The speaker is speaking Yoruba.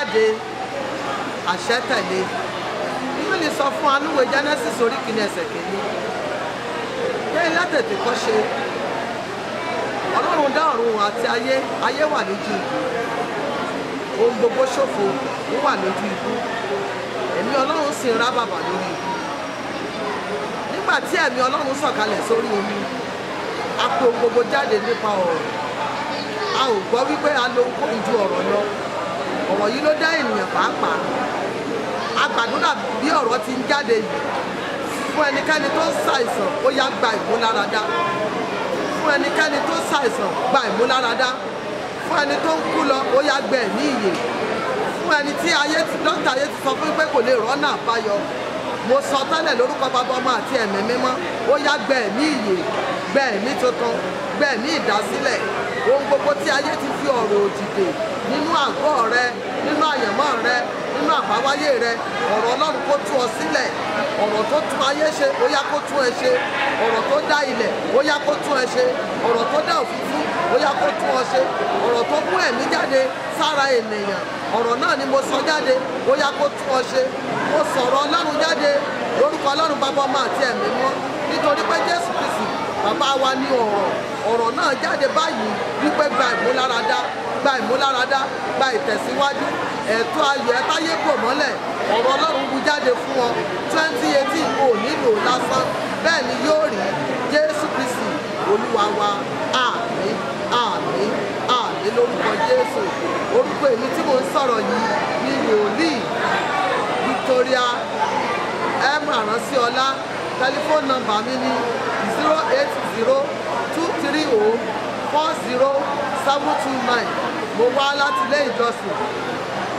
jáde àṣẹ tẹ̀lé bíbélì sọ fún anúwe genesis orí kìíní ẹsẹ̀ kìíní pé látètè kọ́ ṣe ọlọ́run dá ọ̀run àti ayé ayé wà lójú ikú ohun gbogbo ṣòfò ó wà lójú ikú ẹ̀mí ọlọ́run sì ń rá bàbà lórí ikú nígbà tí ẹ̀mí ọlọ́run sọ̀kalẹ̀ sórí omi a pè ohun gbogbo jáde nípa ọ̀rọ̀ a ò gbọ́ wípé a lo ohunkóhun ju ọ̀rọ̀ lọ ọ̀rọ̀ yìí ló dá ènìyàn pàápàá a gbàdúrà bí ọ̀rọ̀ ti ń jáde yìí fún ẹnikẹ́ni tó ń ṣàìsàn ó yá gba ìmúláradá fún ẹnikẹ́ni tó ń ṣàìsàn gba ìmúláradá fún ẹni tó ń kú lọ ó yá gbẹ ní ìyè fún ẹni tí ayé ti dókítà ayé ti sọ fún pé kò lè rọ́nà àbáyọ mo sọ tẹ́lẹ̀ lórúkọ bàbá ọmọ àti ẹ̀mí mímọ́ ó yá gbẹ ní ìyè gbẹ ní tuntun gbẹ ní ìdásílẹ̀ ohun gbogbo tí ayé ti fi ọ̀rọ̀ òdìdè nínú àgọ́ rẹ nínú àyànmọ́ rẹ nínú àbáwáyé rẹ ọ̀rọ̀ ọlọ́run kó tú ọ sílẹ̀ ọ̀rọ̀ tó tún ayé ṣe ó yá kó tún ẹ ṣe ọ̀rọ̀ tó dá ilẹ̀ ó yá kó tún ẹ ṣe ọ̀rọ̀ tó dá òfurufú ó yá kó tún ọ ṣe ọ̀rọ̀ tó mú ẹ̀mí jáde sára ènìyàn ọ̀rọ̀ náà ni mo sọ jáde ó yá kó tún ọ ṣe mo sọ̀rọ̀ ọlọ́run jáde lórúkọ ọlọ́run bàbá ọmọ àti ẹ̀mí mọ́ nítorí pé jésù kristi bàbá wa ní ọ̀rọ̀ ọ̀rọ̀ náà jáde báyìí wípé gba ìmúláradá gba ìmúláradá gba ìtẹ̀síwájú ẹ̀tọ́ ayọ̀ ẹ̀táyé bò mọ́lẹ̀ ọ̀rọ̀ ọlọ́run bu jáde fún ọ twenty eighteen ò nílò lásán bẹ́ẹ̀ ni yóò rí jésù kristi olúwa wa àmín àmín àmín lórúkọ jésù orúkọ èmi tí mò ń sọ̀rọ̀ yìí ni wòlíì victoria m àránsíọlá tẹlifóònù nọ́mbà mi ní zero eight zero two three oh four zero seven two nine mo wá láti ilé ìjọsìn